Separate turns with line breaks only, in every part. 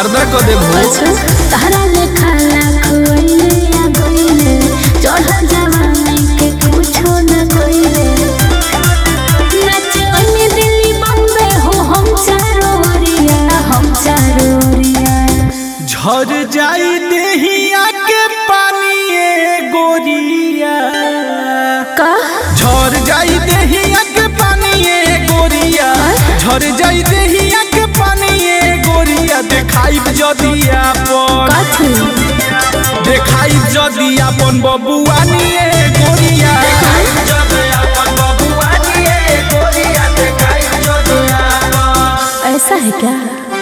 गर्दा क दे भो
अच्छा तारा लेखा लाख वैले या गईले चढ़ जवानी के कुछो न कईले नचवनी दिल्ली बम्बे हो हम चारो ओरिया हम चारो ओरिया
झर जाई देहिया के पानी ए गोरिया
का
झर जाई देहिया के पानी ए गोरिया झर जाई देहिया के पानी ए गोरिया देखाई जदी आपन
कथी
देखाई जदी आपन बबुआनी ए गोरिया जदी आपन बबुआनी ए गोरिया देखाई जदी आपन
ऐसा है क्या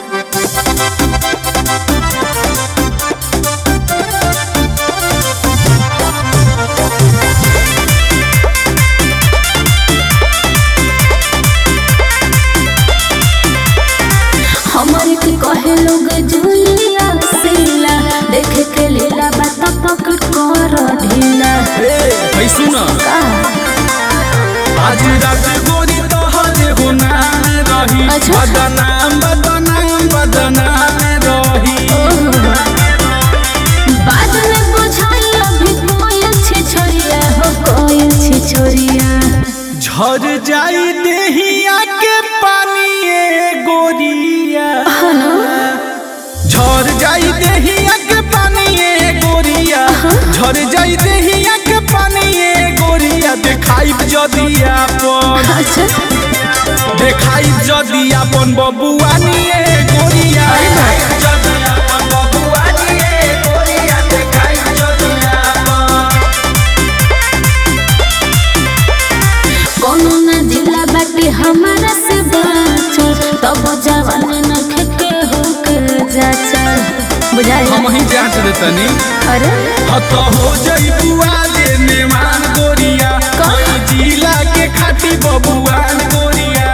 हमारे के कहे लोग जुलिया सीला देखे के लीला बात पकड़ कर ढीला
ए भाई सुना
का
आज रात गोरी तोहर गुनाह रही
अच्छा।
बदनाम बदनाम बदनाम रही
बाद में बुझाई अभी कोई अच्छी छोरिया हो कोई अच्छी छोरिया
झर जाई देहिया के पानी ए गोरिया झर जाई देहिया के पानी ए गोरिया झर जाई देहिया के पानी ए गोरिया देखाई जदी आपन
अच्छा
देखाई जदी आपन बबुआनी ए गोरिया जदी आपन बबुआनी ए गोरिया देखाई जदी आपन
कोनो न जिला बाटे हमारा से बाचो तब जवान न खेके हो के जाचा बुझाई
हम ही जांच देतनी
अरे
हत हो जई बुआ ले मेहमान गोरिया कोई जिला के खाटी बबुआन गोरिया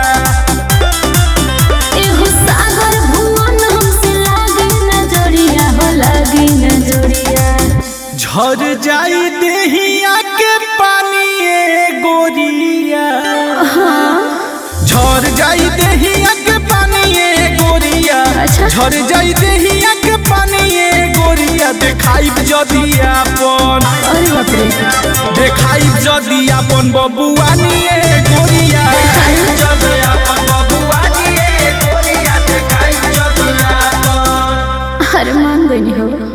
एहो सागर भुवन हमसे लागे नजरिया हो लागे नजरिया
झर जाई देहिया के पानी ए गोरिया झर जाई देहिया के पानी ए गोरिया
अच्छा।
झर जाई देहिया के पानी ए गोरिया देखाई जदी आपन
अरे बाप रे
देखाई जदी आपन बबुआनी ए गोरिया जदी आपन बबुआनी ए गोरिया देखाई जदी आपन
अरे मान गई हो